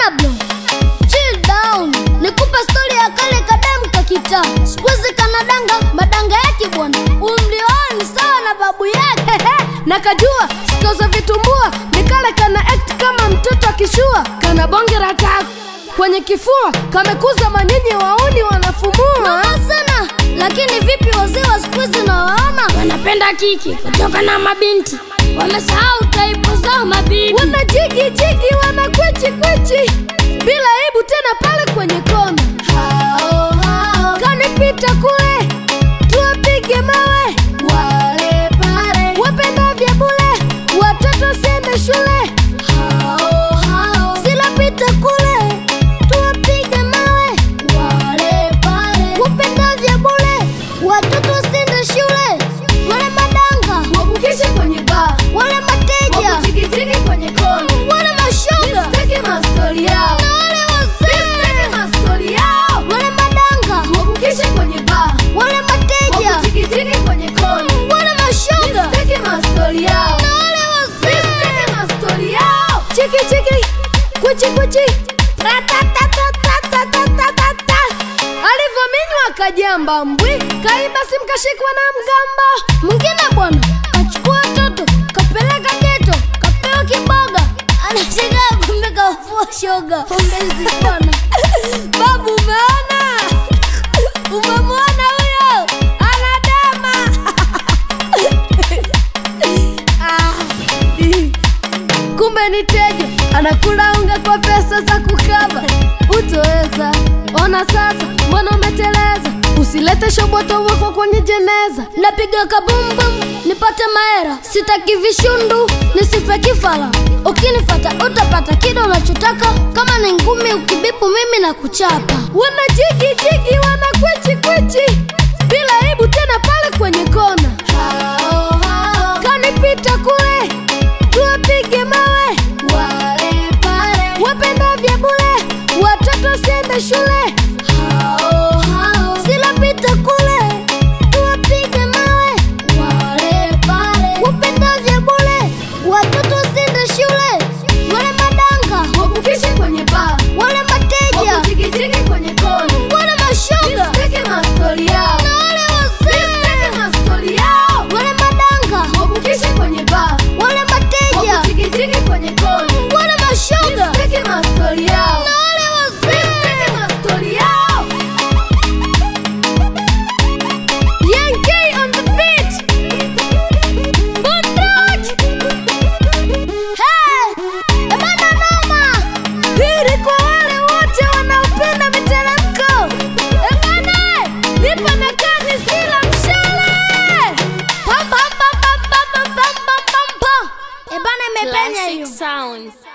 Pablo, chill down, nikupe stori ya kale kadem kakita sikuizi kanadanga madanga yake bwana, umri wao ni sawa na babu yake na kajua sikoza vitumbua nikale kana act kama mtoto akishua kana bonge la taku kwenye kifua kamekuza manyinyi wauni wanafumua Noma sana, lakini vipi wazee wa sikuizi nawaona wanapenda kiki kutoka na mabinti wamesahau taipu zao mabibi wana jigi jigi wana kwichi kwichi bila aibu tena pale kwenye kona hao hao kanipita kule tuwapige mawe wale pale wapenda vya bule watoto siende shule hao hao silapita kule tuwapige mawe wale pale wapenda vya bule watoto sinde shule wale madanga wakukishe kwenye baa wale mateja wakujigijigi kwenye kona wale mashoga Sitaki mastori yao na wale wazee Sitaki mastori yao wale madanga wakukishe kwenye baa wale mateja wakujigijigi kwenye kona wale mashoga Sitaki mastori yao na wale wazee Sitaki mastori yao chiki chiki kuchi kuchi Ratatatatatatatata. alivyominywa akajamba mbwi kaiba simkashikwa na mgamba mwingine bwana kachukua toto kapeleka geto kapewa kiboga anashika kumbe kafua shoga ombezi bwana babu umeona umemwona huyo anadema Ah, ih. kumbe ni teja anakula unga kwa pesa za kukaba utoweza ona sasa mbona umeteleza usilete shoboto wako kwenye jeneza napiga kabumbum nipate maera sitaki vishundu nisife kifala ukinifata utapata kile unachotaka kama ni ngumi ukibipu mimi na kuchapa wana jigi jigi wana kwichi kwichi bila aibu tena pale kwenye kona hao hao kanipita kule tuwapige mawe wale pale wapenda vya bule watoto siende shule hao hao silapita kule tuwapige mawe wale pale wapenda vya bule watoto sinde shule wale madanga wakukishe kwenye baa wale mateja wakujigijigi kwenye kona wale mashoga Sitaki mastori yao na wale wazee Sitaki mastori yao wale madanga wakukishe kwenye baa wale mateja wakujigijigi kwenye kona wale mashoga Sitaki mastori yao na wale wazee Sitaki mastori yao Yankee on the beat Bunduki Hey! Ebana noma! Hili kwa wale wote wanaopenda miteremko. Ebane, nipo na kani sila mshale. Pam, pam, pam, pam, pam, pam, pam, pam, pam. Ebana imepenya hiyo Classic sounds.